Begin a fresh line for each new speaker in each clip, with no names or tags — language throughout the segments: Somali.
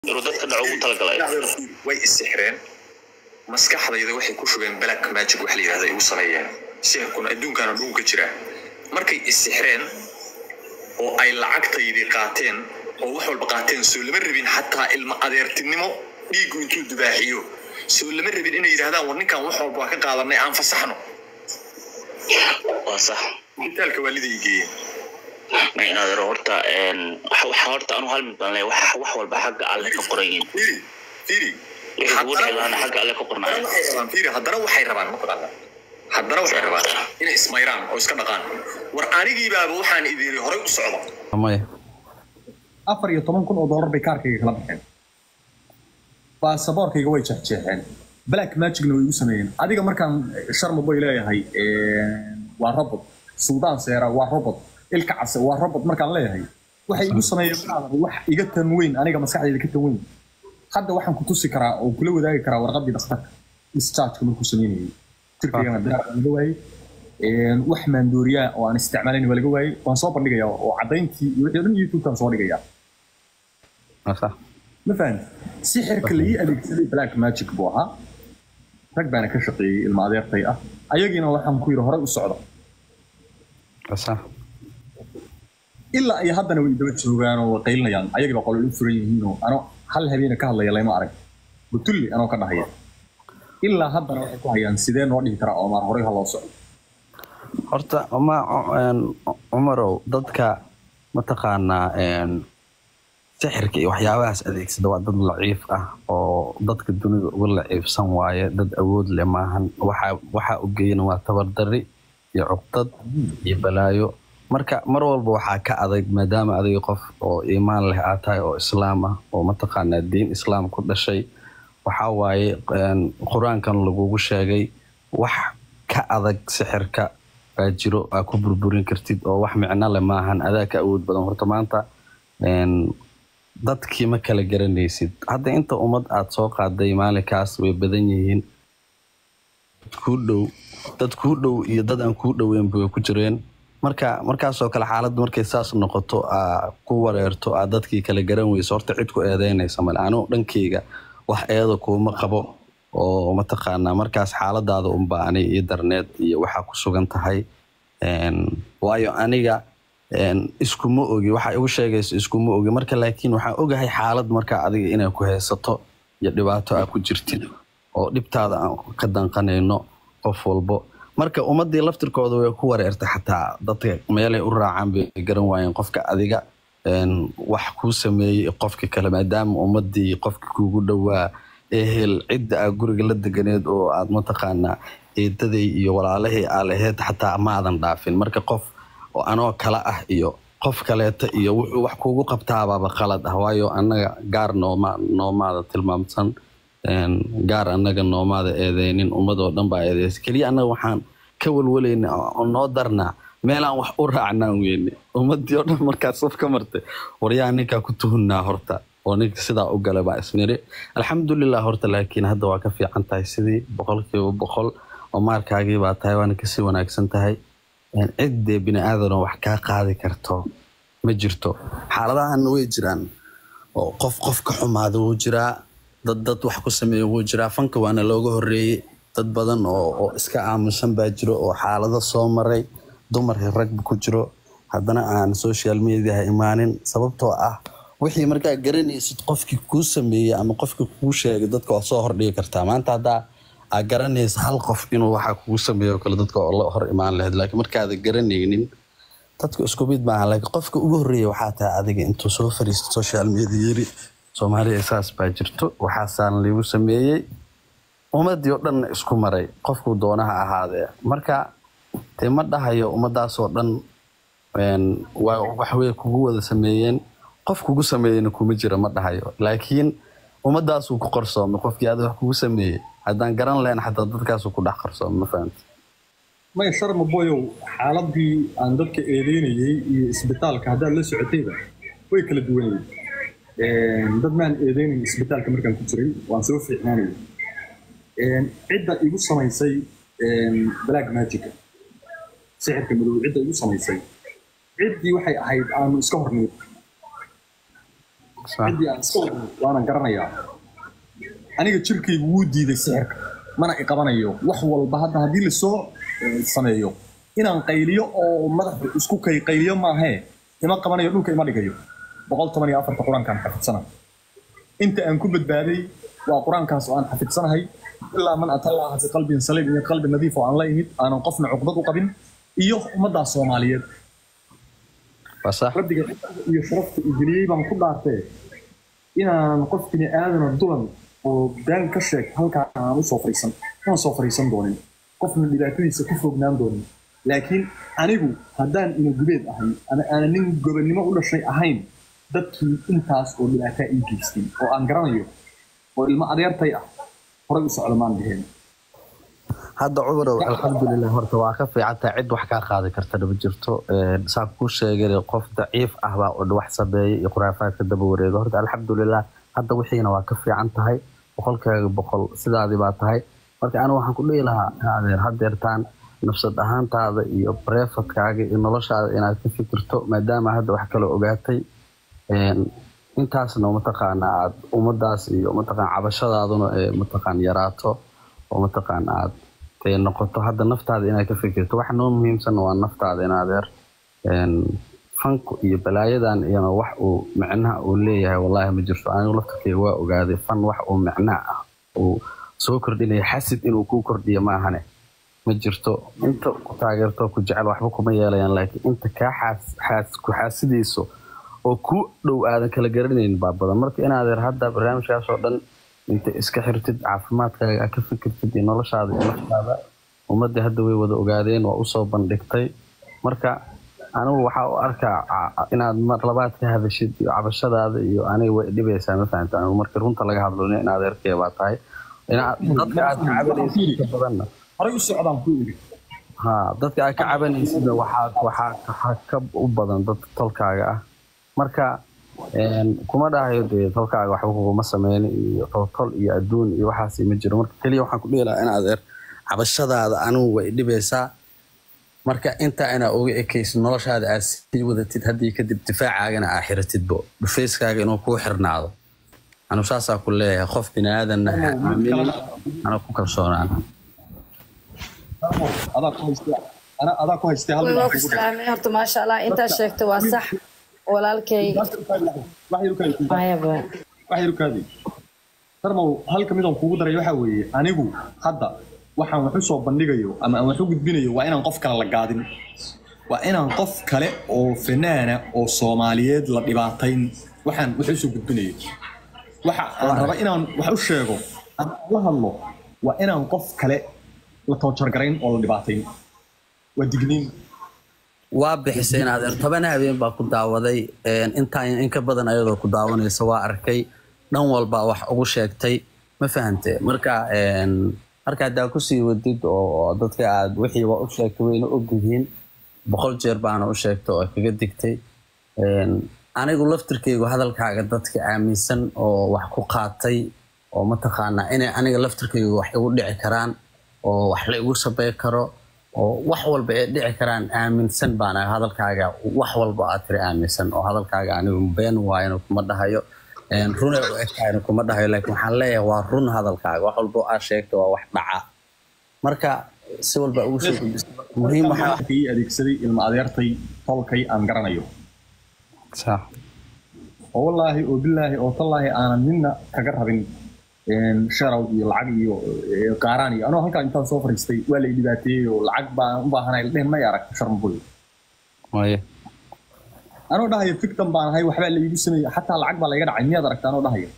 inuu dadka dhaco ugu talagalay
way isixreen maskaxdayda waxay ku shubeen black magic wax la yidhahda igu sameeyeen sixirkuna adduunkaana dhulka jira markay isixreen oo ay lacagtaydii qaateen oo wax walba qaateen soo lama rabin xataa ilma adeertinimo dhiiggu intuu dubaaxiyo soo lama rabin inay yidhahdaan war ninkan wax walba waa ka qaadanay aan fasaxno
waa sax
isbitaalka waaliday geeyeen
ma inaad horta waxa horta anu hal mid baan leeyahay wax wax walba xagga alle ka qoran yihiin
fiiri fiiri
wixii kugu dhici lahaana xagga alle ka qornaayo
haddana waxay rabaan fiiri haddana waxay rabaan mataqaana haddana waxay rabaan inay ismayraan oo iska dhaqaan war anigiibaaba waxaan idin horay u socda
maya
afar iyo toban kun oo dollar bay kaarkayga kala baxeen baasaboorkayga way jeexjeexeen black magicna way igu sameeyeen adiga markaan sharma boy leeyahay waa robot suudaan seera waa robot ilka case waa robot markaan leeyahay waxay igu sameeyeen maadan wax iga tan weyn aniga maskaxdayda ka tan weyn hadda waxaan ku tusi karaa oo kula wadaagi karaa warqadii dhakhtarka dischargeka markuu sameynayay jirkaygana bilaar laga waayey wax maandooriyaa oo aan isticmaalayn waa laga waayey waan soo bandhigayaa oo caddayntii iyo wixii o dhan youtubekaan soo dhigayaa
waa sax
ma fahamti sixirka la ii adeegsaday black magic buu ahaa rag baana ka shaqeeyey ilma adeertay ah ayagiina waxaan ku yidhi horey u socda
waa sax
ilaa ay haddana way daba joogaan oo way qaylinayaan ayagiiba qolol u furan yihiinoo ano hal habeena ka hadlaya layma arag butulli anoo ka dhahaya ilaa haddana waxay ku hayaan sidee noo dhihi karaa oomaar horey ha loo socdo
horta ma cumarow dadka mataqaanaa sixirka iyo waxyaabahaas adeegsada waa dad laciif ah oo dadka dunida uga laciifsan waaye dad awood leh maahan waxa waxa u geeyana waa tabardari iyo cuqdad iyo balaayo marka mar walba waxaa ka adag maadaama adiga qof oo iimaan leh aad tahay oo islaam ah oo mataqaanaa diin islaam ku dhashay waxaa waaye qur-aankan lagugu sheegay wax ka adag sixirka baa jiro aa ku burburin kartid oo wax micno leh maahan adaa ka awood badan horta maanta dadkii ma kala garanaysid hadda inta ummad aad soo qaaday maalinkaas way badan yihiin kuu dhow dad kuu dhow iyo dad aan kuu dhoweynba way ku jireen marka markaasoo kale xaaladda markay saas noqoto aa ku wareerto aa dadkii kala garan weyso horta cid ku eedeynaysa male anigu dhankeyga wax eeda kuuma qabo oo mataqaanaa markaas xaaladaada unbaa ani ii darneed iyo waxaa ku sugan tahay waayo aniga iskuma ogi waxa igu sheegayso iskuma ogi marka laakiin waxaan ogahay xaalad marka adiga inay ku haysato iyo dhibaato aa ku jirtid oo dhibtaada aan ka danqanayno qof walbo marka ummadii laftirkooda way ku wareertay xataa dadka meelay u raacaan bay garan waayeen qofka adiga wax kuu sameeyey qofka kale maadaama ummadii qofka kuugu dhowaa ehel cidda aa guriga la deganeed oo aad mataqaanaa eedaday iyo walaalahii aa laheyd xataa maadan dhaafin marka qof oo anoo kale ah iyo qof kaleeta iyo wuxuu wax kuugu qabtaabaaba qalad ah waayo annaga gaar nooma noomaada tilmaamsan gaar annaga noomaada eedeynin ummadoo dhan baa eedeysa keliya annaga waxaan ka walwalayna oo noo darnaa meelaan wax u raacnaan weyne ummadii oo dhan markaas saf ka martay waryaa ninkaa ku tuhunnaa horta oo ninka sidaa u gala baa isniri alxamdulilah horta laakiin hadda waa ka fiican tahay sidii boqolkiiba boqol oo maalkaagii baa tahay waana kasii wanaagsan tahay ciddee bini aadanoo wax kaa qaadi karto ma jirto xaaladahan way jiraan oo qof qof ka xumaada wuu jiraa dad dad wax ku sameeya wuu jiraa fanka waana looga horeeyey dad badan oo oo iska aamusan baa jiro oo xaalado soo maray dumarkii ragba ku jiro haddana aan social mediaha imaanin sababtoo ah wixii markaa garanaysid qofkii kuu sameeyey ama qofkii kuu sheegay dadka waa soo hordhigi kartaa maanta haddaa aa garanaysa hal qof inuu waxa kugu sameeyo kale dadka oo la hor imaan lahayd laakiin markaada garanaynin dadka isku mid maaha laakiin qofka ugu horreeya waxaa tahay adiga intuu soo fariisto social media yiri soomaaliya saas baa jirto waxaasaan liigu sameeyey ummadii oo dhanna isku maray qofkuu doonaha ahaadee marka dee ma dhahayo ummadaasoo dhan waxway kugu wada sameeyeen qof kugu sameeyeyna kuma jira ma dhahayo laakiin ummadaasuu ku qarsoomay qofkii aada wax kugu sameeyey haddaan garan lahayn xataa dadkaasuu ku dhex qarsoomay ma fahamti
maya sharma boyow xaaladii aan dadka eedeynayey iyo isbitaalka haddaad la socotayba way kala duwan yihiin dad maan eedeynayn isbitaalka markaan ku jiray waan soo fiicnaanayay cidda igu samaysay black magica sixirka madow cidda igu samaysay ciddii waxay ahayd aanu iska hornimid
Sax.
ciddii aan iska wadno waanan garanayaa aniga jirkaygu wuu diiday sixirka mana i qabanayo wax walba hadda haddii lasoo eh, sameeyo inaan qayliyo oo madaxu isku kay qayliyo maahee ima qabanayo dhulka ima dhigayo boqol toban iyo afarta qur-aankaan xafidsanahay inta aan ku badbaaday waa qur-aankaas oo aan xafidsanahay ilaa man atallaaha bi qalbin saliim iyo qalbi nadiif oo aan la imid aanan qofna cuqdad u qabin iyo ummaddaa soomaaliyeed
waa sax
rabbiga iyo sharafta i geliyey baan ku dhaartee inaan qof bini aadana dulan oo been ka sheeg halkaa aan usoo fariisan una soo fariisan doonin qofna dhibaatadiisa ku fognaan doonin laakiin anigu haddaan ina gubeed ahay ama aanan nin gobonnimo u dhashay ahayn dadkii intaas oo dhibaataa ii geystay oo aan garanayo oo ilmo adeertay ah horay u socda maan dheheen
hadda cumarow alxamdulilah horta waa ka fiicantaa cid wax kaa qaadi kartana ma jirto Een, saan kuu sheegay qof daciif ah baa oo wax sameeyay iyo khuraafaadka daba wareega horta alxamdulilah hadda wixiina waa ka fiican tahay boqolkaaga boqol sidaadii baa tahay marka anigu waxaan ku dhihi lahaa ha adeer hadeertaan nafsad ahaantaada iyo bareefadkaaga iyo noloshaada inaad ka fikirto maadaama hadda wax kale ogaatay Een, intaasna mataqaana aad ummadaas iyo mataqaan cabashadaaduna ee mataqaan yaraato oo mataqaan aad ee noqoto hadda naftaada inaad ka fikirto waxa noo muhiimsan waa naftaada in adeer Een, fanku iyo balaayadan iyana wax uu micnaha uu leeyahay wallaahi ma jirto anigu laftarkeyga waa ogaaday fan wax uu micnaha ah uu soo kordhinaya xasid inuu kuu kordhiyo ma ahane ma jirto inta ku taageerto ku jecel waxba kuma yeelayaan laakiin inta kaa xaas- xaas- ku xaasidayso oo ku dhow aadan kala garanaynin baa badan marka in adeer hadda barnaamijkaas oo dhan inta iska xirtid caafimaadkaaga aad ka fikirtid iyo noloshaada iyo naftaada ummadda hadda way wada ogaadeen waa usoo bandhigtay marka anigu waxaa u arkaa ca- inaad mar labaad ka hadashid iyo cabashadaada iyo aniga way dhibaysaa ma fahamta anigu marka runta laga hadlo in adeerkee baa tahay inaad dadka aad ka cabanaysid inta badanna
horay u socdaan ku iri
ha dadka aad ka cabanaysidna waxaa waxaa waxaa ka u badan dadka tolkaaga ah marka een, kuma dhahayo dee tolkaaga waxba kuguma sameyni iyo toltol iyo adduun iyo waxaas ma jiro marka keliya waxaan ku dhihi lahaa in adeer cabashadaada anigu way dhibaysaa marka intaa inaa uga ekaysid noloshaada aad sii wadatid haddii kadib difaacaagana aa xiratidbo dhufayskaaga inuu kuu xirnaado anu saasaa ku leeyahay qof bini aadanna ha aaminin ana ku kalsoonaan
adaa ku haystay ana- adaa ku haystay hal
waa
dhinac
ku
igu dhig.
salaamay horta maasha allah intaa sheegtay waa sax walaalkay
wax yar u kaadi
mayaba
wax yar u kaadi darmow halka midaan kugu daray waxaa weeye anigu hadda waxaan wax u soo bandhigayo ama aan wax u gudbinayo waa inaan qof kale la gaadin waa inaan qof kale oo fanaana oo soomaaliyeed la dhibaatayn waxaan wax u soo gudbinayo waxa aan raba inaan wax u sheego ama aan la hadlo waa inaan qof kale la toojargarayn oo la dhibaatayn waa digniin
waa bixisay in adeer toban habeen baa ku daawaday een, intaan in ka badan ayadoo ku daawanaysa waa arkay dhan walba wax ugu sheegtay ma fahante marka een, marka haddaa kusii wadid oo oo dadka aad wixii waa u sheegtay wayna ogyihiin boqol jeer baana u sheegtay oo kaga digtay Een, anigu laftirkeygu hadalkaaga dadka aaminsan oo wax ku qaatay oo mataqaanaa inay aniga laftirkeygu wax igu dhici karaan oo wax la igu sabey karo oo wax walba ay dhici karaan aaminsan baan ahay hadalkaaga wax walba aad tiri aaminsan oo hadalkaaga anigu been waayana kuma dhahayo Een, run ay u egtahayna kuma dhahayo laakiin waxaan leeyahay waa run hadalkaaga wax walba oo aad sheegto waa wax dhaca marka si walba ugu soo gudbisa muhiim waxaa
ii adeegsaday ilma adeertay tolkay aan garanayo
sax
oo wallaahi oo bilaahi oo tallaahi aanan midna kaga rabin een, sharow iyo lacag iyo ee, qaaraan iyo anoo halkaa intaan soo fariistay waa la i dhibaateeyey oo lacag baan u baahanay ladhehen may arag sharmaboy
waaye
anoo dhahayo fictan baan ahay waxbaa la iigu sameeyey xataa lacag baa layga dhacay miyaad aragta anoo dhahayo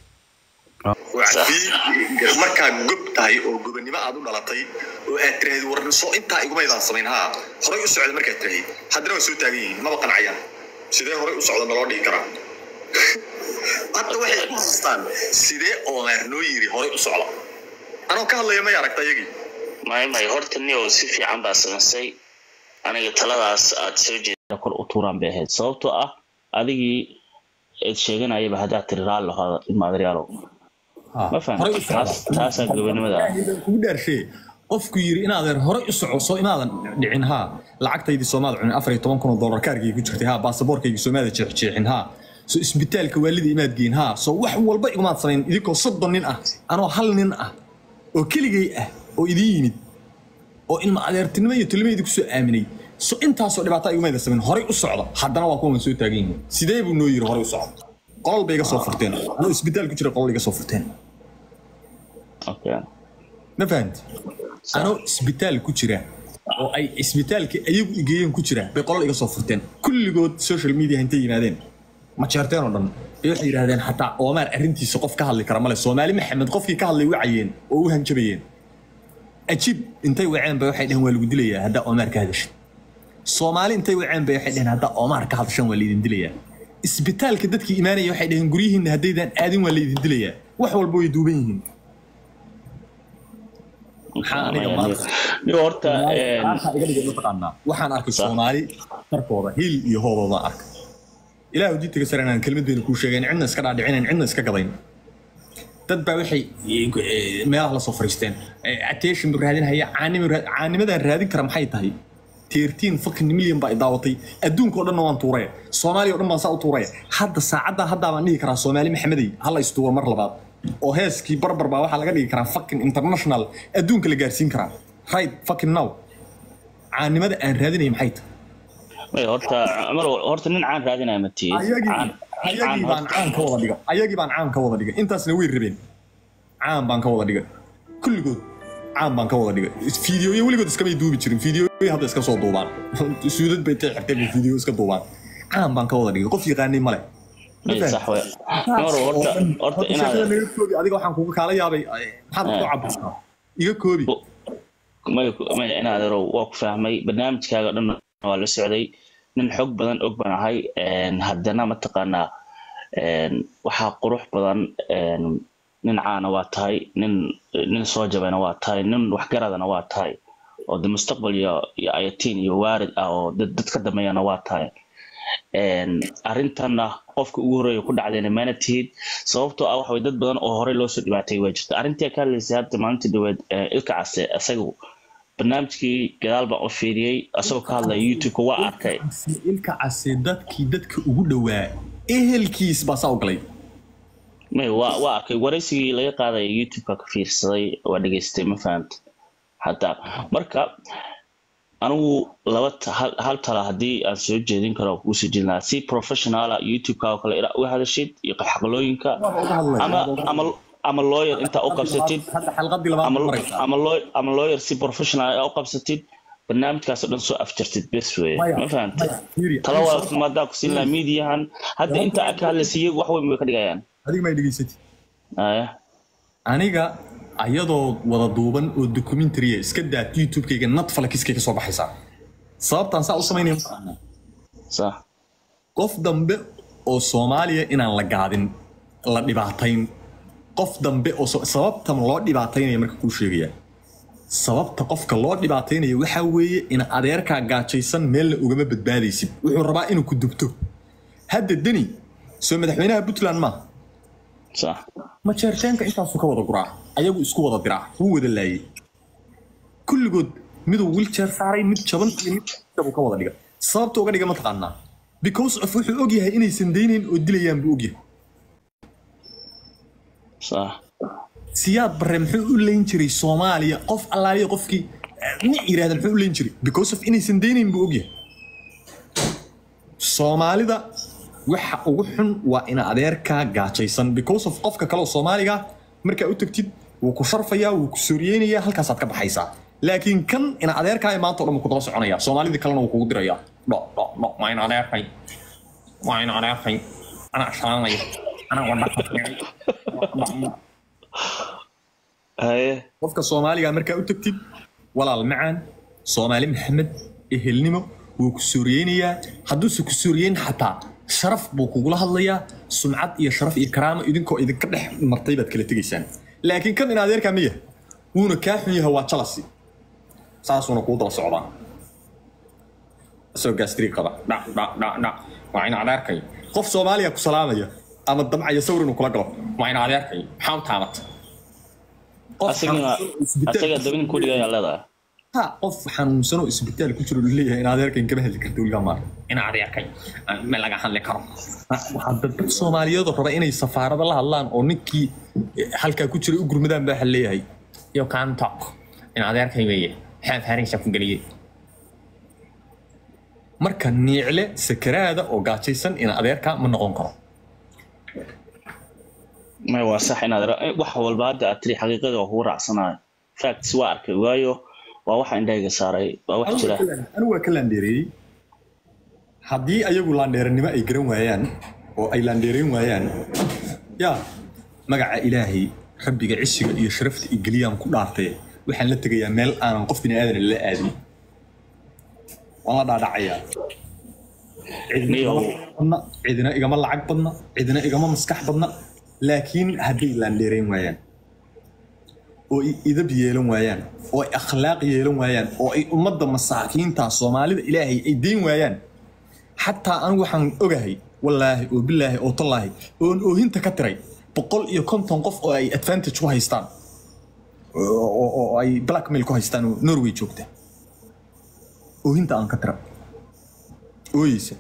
wacdii markaa gob tahay oo gobonnimo aad u dhalatay oo aad tiraahdi war soo intaa igumaydaan samayn haa horay u socda markaad tiraahdi haddana waa soo taagan yihiin maba qancayaan sidee horay u socda naloo dhigi karaa hadda waxay ku haystaan sidee ooleer noo yiri horay u socda anoo ka hadlaya may aragta iyagii
may may horta nio si fiican baa samaysay aniga taladaas aad soo jeeda kor u tuuraan bay ahayd sababtoo ah adigii eed sheeganayaba haddaad tiri raalli hada ilmaadryaalow ma
Horay u
fahamta taas taasaa gobonimada ah
kugu dhaarshee qofku yiri inaadan horay u soco soo imaadan dhicin haa lacagtaydii soomaada cunin afar iyo toban kun oo dollar kaarkayga ku jirtay haa baasaboorkaygii soomaada jeexjeexin haa soo isbitaalka waalida imaad geyn haa soo wax walba igumaad samayn idinkoo soddon nin ah anoo hal nin ah oo keligay ah oo idiin yimid oo ilma adeertinimo iyo tolimo idinku soo aaminay so intaasoo dhibaato igumayda samayn horay u socda haddana waa kuwan soo taagan yihiin sidee buu noo yiri horay u socda qolol bay iga soo furteen anoo isbitaal ku jira qolol iga soo furteen
okay
ma fahamti anoo isbitaal ku jira oo ay isbitaalka ayagu igeeyeen ku jira bay qolol iga soo furteen kulligood social media intay yimaadeen ma jeerteen oo dhan ee waxay yidhaahdeen xataa oomaar arrintiisa qof ka hadli kara male soomaali maxamed qofkii ka hadlay wacayeen oo u hanjabayeen ajiib intay waceen bay waxay dhaheen waa lagu dilayaa haddaa oomaar ka hadashid soomaali intay waceen bay waxay dhaheen haddaa oomaar ka hadashan waa laydin dilayaa isbitaalka dadkii imaanaya waxay dhaheen guryihiinna haddaydaan aadin waa laydin dilayaa wax walba way duuban yihiin maxaa aniga maanta
niyo horta een,
Waxaa iga dhigay mataqaanaa waxaan arkay
Sax.
soomaali darkooda hiil iyo hoobooda arkay ilaahu diintaga sare inaan kelmad bayna kuu sheegayn cidna iska dhaadhicinayn cidna iska gadayn dad baa waxay eh, meelaha la soo fariisteen attention buu raadinhaya caanimo raa- caanimadaan raadin kara maxay tahay teertiin fucking million baa i daawatay adduunka oo dhanna waan tuuraya soomaaliya oo dhan baan saa u tuuraya hadda saacadda haddaa baan dhihi karaa soomaali maxamedey hala istuuro mar labaad oo heeskii barbar baa waxaa laga dhigi karaa fucking international adduunka la gaarsiin karaa right fucking now caanimada aan raadinaya maxay tahay
may horta cumar horta nin caan raadinaya ma tihi
ayagii
Caan- caan
ayagii baan
horta-
caan ka wada dhigay ayagii baan caan ka wada dhigay intaasna way rabeen caan baan ka wada dhigay kulligood caan baan ka wada dhigay fiidiyooyo weligood iskamay duubi jirin fiidiyooyo hadda iska soo duubaan suudad bay tay xirteen bay fiidiyo iska duubaan caan baan ka wada dhigay qof yaqaanay male
may sax wey cumar horta horta inaad
adiga waxaan kuga kaala yaabay ay, maxaad ku caburtaa iga koobi
may may inaad ero waa ku fahmay barnaamijkaaga dhan waa la socday nin xog badan og baan ahay een, haddana mataqaanaa een, waxaa qurux badan een, nin caana waa tahay nin nin soo jabayna waa tahay nin waxgaradana waa tahay oo de mustaqbal iyo iyo ayatiin iyo waarid ah oo dad dad ka dambeeyana waa tahay een, arrintanna qofka ugu horreeya ku dhacdayna mana tihid sababtoo ah waxa way dad badan oo horey loo soo dhibaatay waa jirta arrintii ka hadlaysay hadda maalintii dhaweed ee, ilka case isagu barnaamijkii gadaal baan u fiiriyey asagoo ka hadlaya youtube-ka waa arkay
ilka case dadkii dadka ugu dhowaa ehelkiis baa saa u galay
may waa waa arkay waraysigii laga qaadaya youtube-ka ka fiirsaday waa dhegeystay ma fahamta hataa marka anigu laba ta- hal, hal tala haddii aan soo jeedin karo kuu soo jeedin lahaa si professionala youtube-ka oo kale inaad uga hadashid iyo xaqlooyinka
Waaba uga hadlaya,
ama
waaba uga
ama ama lawyer intaa u qabsatid
hadda xalqadii labaad
ama
maraysaa
ama lawyer ama lawyer si professional ah u qabsatid barnaamijkaas oo dhan soo afjartid bes weeye
Maya,
ma fahamtay
maya, fiiri,
tala
adiga
waa maadaa ku siin lahaa miidiyahan hadda inta aad ka hadlaysa iyagu wax weyn bay ka dhigayaan
adiga may dhegaysatid
aya
aniga ayadoo wada duuban oo documentary iska daad youtube-kayga netflix-kay ka soo baxaysaa sababtaan saa u samaynaya mataqaanaa
sax
qof dambe oo soomaaliya inaan la gaadin la dhibaatayn qof dambe oo so- sababtan loo dhibaataynaya marka kuu sheegaya sababta qofka loo dhibaataynaya waxaa weeye in adeerkaa gaajaysan meelna ugama badbaadaysid wuxuu rabaa inuu ku dubto hadda deni soo madaxweynaha puntland maaha
sax
majeerteenka intaasuu ka wada guraa ayagu isku wada diraa wuu wada laayay kulligood miduu wiljeer saaray mid jaban iyo mid buu ka wada dhiga sababta uga dhiga mataqaanaa because of wuxuu ogyahay inaysan daynayn oo dilayaan buu ogyahay
sax
siyaad barre muxuu u leyn jiray soomaaliya qof allaaliya qofkii nic yidhahda muxuu u leyn jiray because of inaysan daynayn buu ogyahay soomaalida waxa ugu xun waa ina adeerkaa gaajaysan because of qofka kale oo soomaaliga markaa u tagtid wuu ku sharfayaa wuu ku sooriyeynayaa halkaasaad ka baxaysaa laakiin kan ina adeerkaa maanta o dhan wuu ku daba soconaya soomaalidii kalena wuu kugu dirayaa dho dho dho waa ina adeerkay waa ina adeerkay anaa shalaanaya anaa wadha
haye
qofka soomaaliga markaa u tagtid walaal macaan soomaali maxamed ehelnimo wuu ku sooriyeynayaa hadduuse ku sooriyeyn xataa sharaf buu kugula hadlayaa sumcad iyo sharaf iyo karaamo idinkoo idinka dhex martay baad kala tegaysaan laakiin kan in adeerkaa miya wuuna kaa xun yahay waa jalasi saasuuna kuu daba socdaa isagoo gaastri qaba dhac dhac dhac dhac waa in adeerkay qof soomaaliya ku salaamaya ama damcaya sawir inuu kula galo waa in adeerkay maxaa u taamata qof
asagana
xanuunsan oo isbitaal
asaga dabin ku dhigayaa leedahay
ha qof xanuunsan oo isbitaal ku jiro leeyahay in adeerkan kama hadli karto weligaa maarka in adeerkay ma laga hadli karo waxaa dad dad soomaaliyeed oo raba inay safaarada la hadlaan oo ninkii halkaa ku jiray u gurmadaan baa leeyahay yo can talk in adeerkay weeye maxaa faaraysa ku geliyey marka niicle sakaraada oo gaajaysan in adeerka ma noqon karo
may waa sax inaad ra- wax walba hadda aad tiri xaqiiqada waa kugu raacsanayo facts waa arkay waayo waa waxa indhahayga saaray waa wax jira
anigu waa ka laandheereeyey haddii ayagu laandheeranimo ay garan waayaan oo ay laandheerayn waayaan yaa magaca ilaahay rabbiga cisiga iyo sharafta iyo geliyaan ku dhaartee waxaan la tegayaa meel aanan qof bini aadan la aadin waan la dhaadhacayaa cidina igama badna cidina igama lacag badna cidina igama maskax badna laakiin hadday laandheerayn waayaan oo ay idab yeelan waayaan oo ay akhlaaq yeelan waayaan oo ay ummadda masaakiinta soomaalida ilaahay ay deyn waayaan xataa anigu waxaan ogahay wallaahi oo bilaahi oo tallaahi oon oohinta ka tiray boqol iyo konton qof oo ay advantage ku haystaan oo oo- oo ay blackmail ku haystaan oo norway joogta oohinta aan ka tira ooyeysa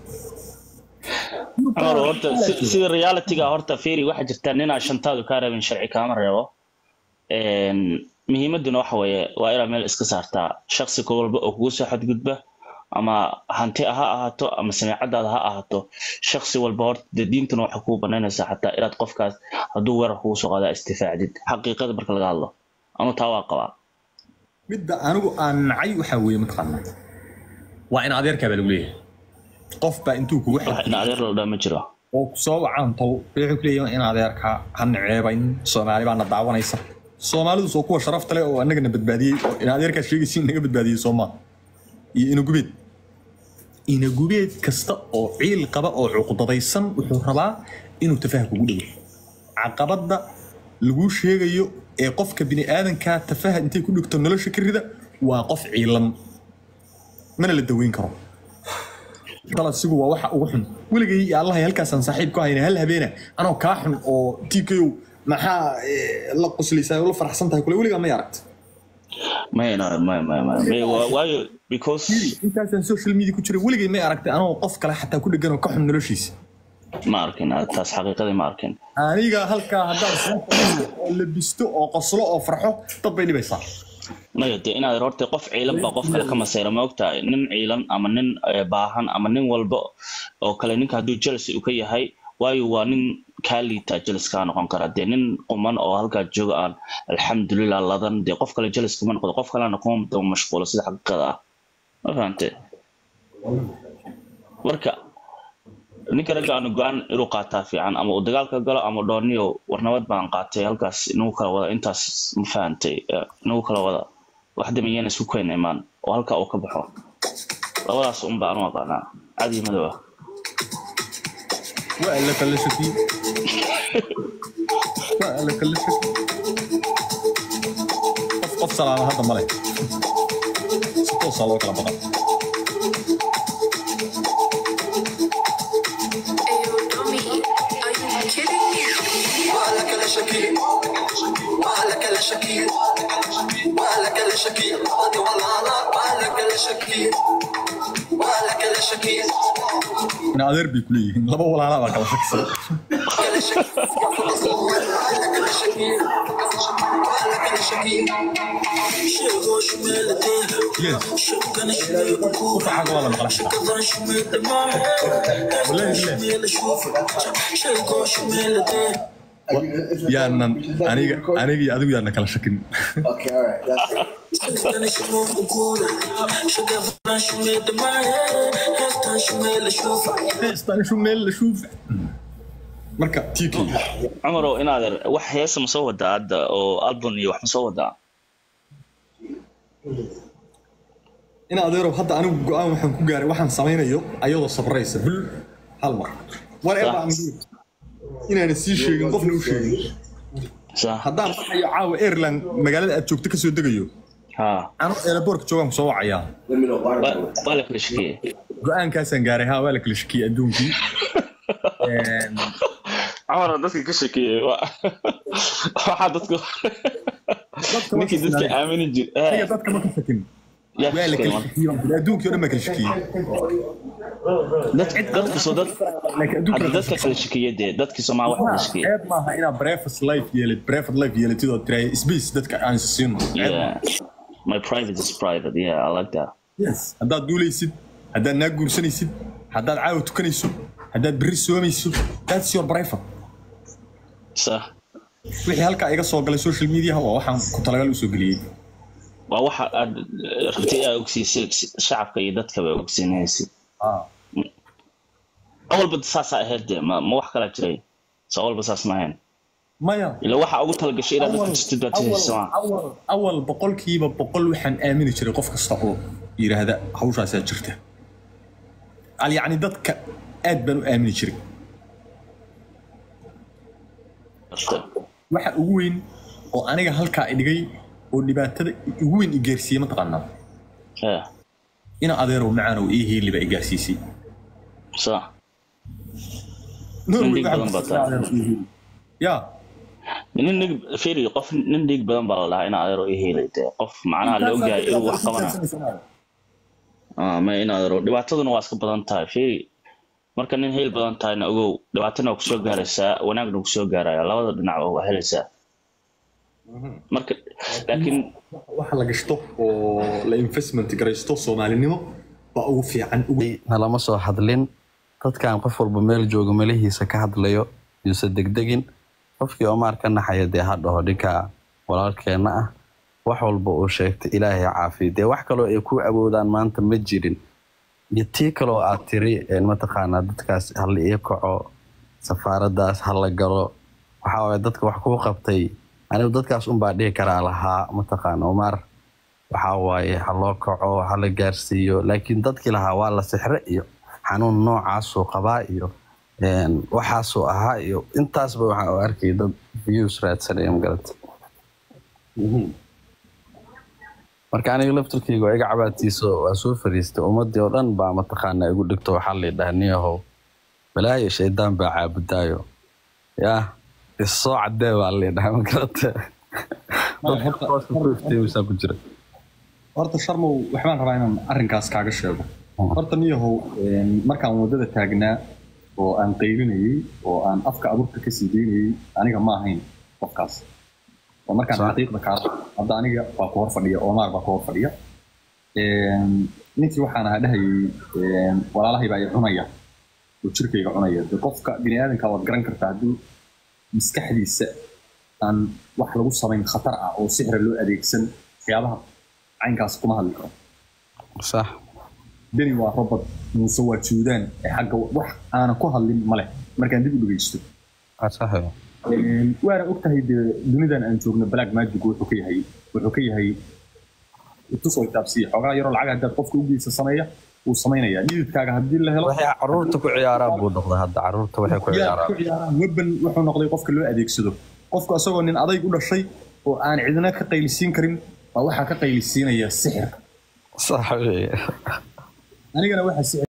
Amar, horta si- sida realityga horta fiiri waxaa jirta ninaa shantaadu kaa rabin sharci kaama reebo Een, muhiimaduna waxa weeye waa inaad meel iska saartaa shaksi ka walba oo kugu soo xadgudba ama hanti ha ahaato ama sameecadaada ha ahaato shaksi walba horta dee diintuna waxay kugu banaynaysaa xataa inaad qofkaas hadduu weerar kugu soo qaadaa istifaacdid xaqiiqada marka laga hadlo anu taa waa qabaa
midda anigu aan nacay waxaa weeye mataqaanaa waa in adeerkaa baa lagu leeyahay qof baa intuu kugu
wax in adeer la dhaa ma jiro
oo ku soo wacaantow wuxuu ku leeyahay in adeerka ha naceebayn soomaali baana daawanaysa soomaalidu soo kuwa sharafta leh oo annagana badbaadiyey oo in adeerkaa sheegaysa in naga badbaadiyey soomaa iyo inagubeed inagubeed kasta oo ciil qaba oo cuqdadaysan wuxuu rabaa inuu tafaha kugu dhowo caqabadda laguu sheegayo ee qofka bini aadanka tafaha intay ku dhigto nolosha ka rida waa qof ciilan mana la daweyn karo dalasigu waa waxa ugu xun weligay iyo allahay halkaasaan saaxiib ku hayna hal habeena anoo kaa xun oo tikow maxaa eh, la qoslaysaa oo la faraxsan tahay kule weligaa may aragta
mayna may may may may waa- waayo because
intaasaan social media ku jira weligay may aragtay anoo qof kale xataa ku dhegan oo ka xun noloshiisa
ma arkin taas xaqiiqadii ma arkin
aniga halkaa haddaan soo fadhiisto oo labisto oo qoslo oo farxo dad bay dhibaysaa
maya dee inaad horta qof ciilan baa qof kale ka masayra ma ogtahay nin ciilan ama nin eh, baahan ama nin walba oo kale ninka hadduu jealousy uu ka yahay waayo waa nin kaa liitaa jealous kaa noqon kara dee nin quman oo halkaa jooga aan alxamdulilah ladan dee qof kale jealous kuma noqdo qof kalena kuma daba mashquulo sida xaqiiqada ah ma fahante marka ninka ragga aanu go-aan inuu qaataa fiican ama uu dagaalka galo ama dhooniyo warnabad baan qaatay halkaas inagu kala wada intaas ma fahantay Eh, inagu kala wada wax damayeen isku keena imaan oo halkaa uu ka baxo labadaas un baan u aqaanaa cadi madow ah
waa la kala shakiye waa la kala shakiye qof qof salaama hadda male si toosaa loo kala badan
Ayo, dummy, are you kidding me?
Wala kala shakil Wala kala shakil Wala kala shakil Wadi walala Wala kala shakil Wala kala shakil
in adeer bay kuleeyihiin laba walaalaa baa kala shaksan
Kala shakil Wala kala shakil Wala kala shakil Shego shumelade
yes
Shegana shumel
ufaxaga waa la maqla xitaa
Shegana shumel damahe
Wallahi billahi.
Shumel shufa Shego shumelade
yaanan aniga aniga iyo adigu yaana kala shakin
Okay, all right. That's
Shegana shumel ukura Shegana shumel damahe Hestan shumel shufa
istanishu meel la shuufa marka tk
cumarow inaad wax heesa ma soo wadaa hadda oo album iyo wax ma soo wadaa
in adeerow hadda anigu go-aan waxaan ku gaaray waxaan samaynayo ayadoo sabraysa bil hal mar whatever I'm doing. inaana sii sheegin qofna u sheegin
sa
haddaan baxayo caawa airland magaalada aad joogto kasoo degayo
ha
anu airportka joogaan kusoo wacayaa
let me know water.
Waa- waa la kala shakiyey
go-aankaasaan gaaray ha waa la kala shakiyey adduunkii
cumar dadka ka shakiyey waa- waxaa dadku ninkii dadka aamini jir
aniga dadka ma ka shakin
yaa
waa la
shakiyey
kala
marka
shakiyey baan kuli adduunkii oo dhan baa kala shakiyey
dad dadka soo dad
laakiin adduunka
hadda dadka kala shakiyey dee dadkii soomaa wax kala shakiyey
ceeb maaha inaad breakfast life yeelid breakfast life yeelatid oo tiraay space dadka aan siino ceeb maaha
yeah my private is private yeah I like that
yes haddaad duulaysid haddaad naag guursanaysid haddaad caawa tukanayso haddaad berri soomayso that's your private
sa
wixii halkaa iga soo galay social media waa waxaan ku talagal usoo geliyey
waa waxa aad rabtay aad ogsiisay shacabka iyo dadkaba ogsiinaysid awalba saasaa ahayd dee ma ma wax kala jiray so awalba saas ma ahayn
maya
ila waxa ugu talagashay inaad dadka tustid baad tusaysa ma
awal awal boqolkiiba boqol waxaan aamini jiray qof kasta oo yidhaahda hawshaasaa jirta al yacni dadka aad baan u aamini jiray waxa ugu weyn oo aniga halkaa idhigay oo dhibaatada ugu weyn i gaarsiiyey mataqaanaa
yeah
ina adeerow macaanow ii hiiliba i gaarsiisay
sa
Norway
dhiig
waxaa
badan baa
ku
tahay.
adeerow ii hiili. ya
nin nig firi qof nin dhiig badan baa la dhahaa in adeero i helay dee qof macnaha la ogyahay inuu wax qabana Ah, ma in adeero dhibaataduna waa iska badan tahay firi marka nin heel badan tahayna ogow dhibaatana waa kusoo gaaraysaa wanaagna waa kusoo gaaraya labada dhinacba waa helaysaa marka laakiin
waxa la gashto oo la investment garaysto soomaalinimo baa ugu fiican ugu
nalama soo hadlin dadkan qof walba meel jooga melihiisa ka hadlayo yuuse degdegin qofkii omaar ka naxaya dee ha dhaho dhinka walaalkeenna ah wax walba uu sheegtay ilaahay caafiya dee wax kaloo ay ku awoodaan maanta ma jirin iyo tii kaloo aad tiri een mataqaanaa dadkaas hala ii kaco safaaradaas hala galo waxaa waye dadka wax kuu qabtay anigu dadkaas unbaa dhihi karaa lahaa mataqaana omaar waxaa waaye ha loo kaco ha la gaarsiiyo laakiin dadkii lahaa waa la sixre iyo xanuun noocaasuu qabaa iyo een, waxaasuu ahaa iyo intaasba waxaa u arkay dad views raadsanaya magarata marka aniga laftarkeyga waa iga cabaadtiiso waa soo fariistay ummadii oo dhan baa mataqaanaa igu dhigto waxaa la yidhaha niyahow balaayo shaydaan baa caabudaayo yaa issoo cadee baa la yidhaha magarata dadka hooska ku iftiimisaa ku jira
horta sharmow waxbaan rabaa inaan arrinkaas kaaga sheego horta niyahow een, markaan waddada taagnaa oo aan qaylinayey oo aan afka abuurka ka sii deynayey aniga ma ahayn qofkaas oo markaan
Sa-
xaqiiqda kaa hadda aniga baa ku hor fadhiya omaar baa ku hor fadhiya Een, ninkii waxaan ahaa dhahayey een, walaalahay baa i cunaya oo jirkayga cunaya de qofka bini aadanka waad garan kartaa hadduu maskaxdiisa aan wax lagu samayn khatar ah oo sixra loo adeegsan waxyaabaha caynkaas kuma hadli karo
sax
deni waa robot muuse waa juudaan ee xagga wax aanan ku hadlin male markaan dib u dhegeysto
waa sax
Een, waana ogtahay dee dunidan aan joogno black magic wuxuu ka yahay wuxuu ka yahay tusoo taabsiya xoogaa yaroo lacag haddaad qofka u geysa sameeya wuu samaynayaa dhididkaaga haddii la helo
waxay caruurta ku ciyaaraan buu noqday hadda caruurta waxay ku
yaa
ciyaaraan
ku ciyaaraan weban wuxuu noqday qofka loo adeegsado qofku asagoo nin adayg u dhashay oo aan cidina ka qaylisiin karin baa waxaa ka qaylisiinaya sixirka
sax weye
anigana waxaa sixir